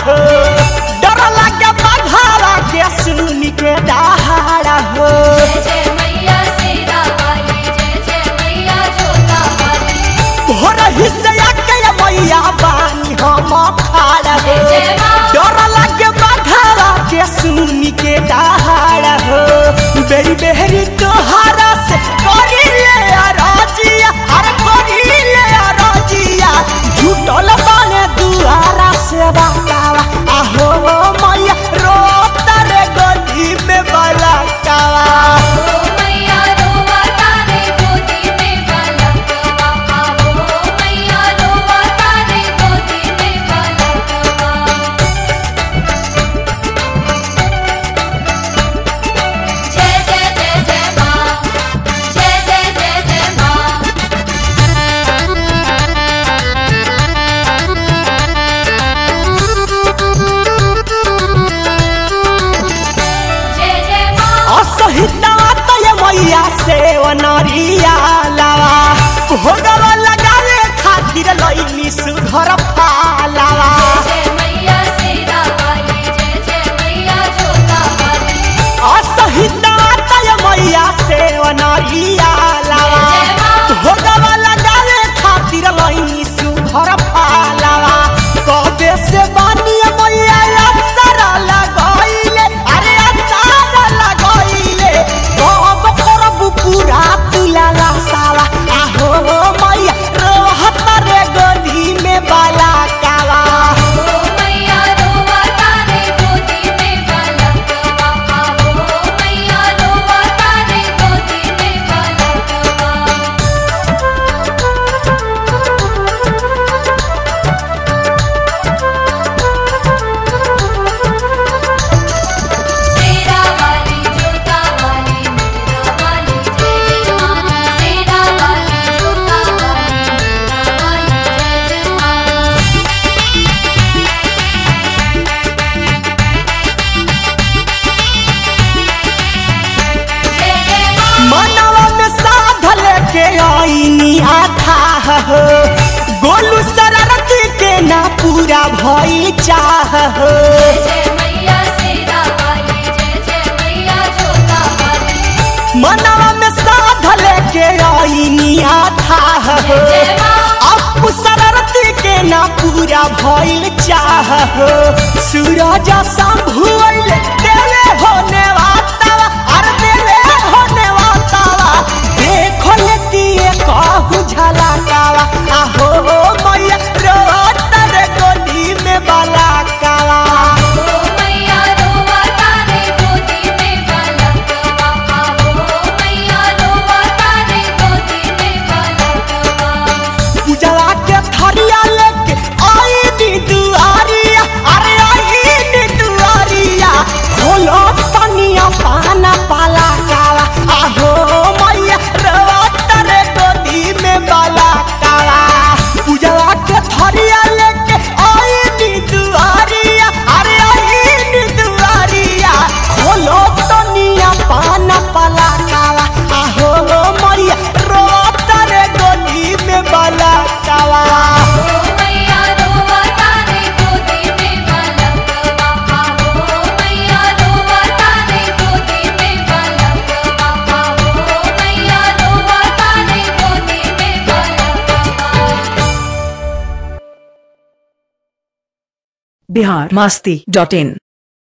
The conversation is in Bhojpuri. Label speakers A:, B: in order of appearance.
A: हो डर लगे बघावा के सुन के दहाड़ा हो
B: जय जय मैया शेरा वाली जय जय मैया जोता वाली
A: भोर हिस्सा के मैया बानी हम खाड़ा हो
B: जय माँ।
A: डर लगे बघावा के सुन के दहाड़ा हो बेरी बेहरी तोहारा से करी ले राजिया अरे करी ले राजिया झूठल बने दुआरा से बतावा आहो मैया रोता रे गली में बलकावा
B: ओ मैया रोवा तारे गोदी में बालकवा आवो मैया रोवा तारे गोदी में बालकवा जय जय जय जय माँ जय जय जय जय माँ जय जय माँ
A: असहिता तय मैया से वनरिया लावा भोगवा लगावे खातिर लईनी सुधर पालावा
B: जय मैया शेरा वाली जय जय मैया जोता वाली
A: असहिता तय मैया से वनरिया लावा भोगवा लगावे खातिर लईनी सुधर पालावा कबे से बानी मैया असर लगइले अरे असर लगइले कब करब पूरा तुलाला साला आहो मैया रहत रे गली में बाला काला
B: ओ मैया रोवा तारे गोदी में बालकवा आवो मैया रोवा तारे गोदी में बालकवा शेरा वाली जोता वाली मेरा वाली जय जय माँ शेरा वाली जोता वाली मेरा वाली जय जय माँ जय जय माँ
A: मनवा में साध लेके आईनी आथा हो गोलू शरारती के ना पूरा भई चाह हो
B: जय मैया शेरा वाली जय जय मैया जोता वाली
A: मनवा में साध लेके आईनी आथा हो
B: जय माँ
A: अब शरारती के ना पूरा भइल चाह हो सूरज संभुल देले होने वातावा अरे देले होने वातावा देखो लेतिए कहू झलकावा आहो मैया रोत रे गोदी में बलाकावा
B: ओ मैया रोवा तारे गोदी में बालकवा आवो मैया रोवा तारे गोदी में बालकवा
A: पूजवा के थरिया लेके आई नी दुआरिया अरे आई नी दुआरिया खोलो तनिया पाना पाला काला आहो मैया रोत रे गोदी में बाला काला पूजवा के थरिया लेके आई नी दुआरिया अरे आई नी दुआरिया खोलो तनिया पाना पाला काला आहो मैया रोत रे गोदी में बाला काला
B: ओ मैया रोवा तारे गोदी में बालकवा आवो मैया रोवा तारे गोदी में बालकवा आवो मैया रोवा तारे गोदी में बालकवा
C: बिहार मास्ती डॉट इन